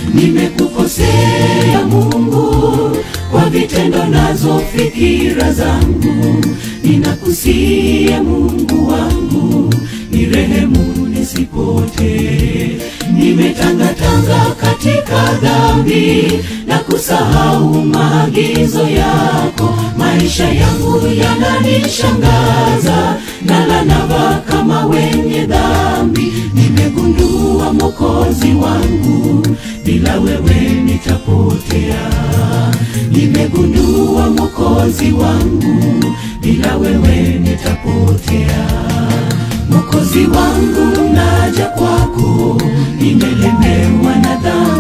nimekukosea Mungu kwa vitendo nazo fikira zangu, ninakusia Mungu wangu, nirehemu nisipotee. Nimetangatanga katika dhambi na kusahau maagizo yako, maisha yangu yananishangaza, nalanava kama wenye dhambi. Nimegundua Mwokozi wangu, bila wewe nitapotea. Nimegundua Mwokozi wangu, bila wewe nitapotea. Mwokozi wangu, naja kwako, nimelemewa na dhambi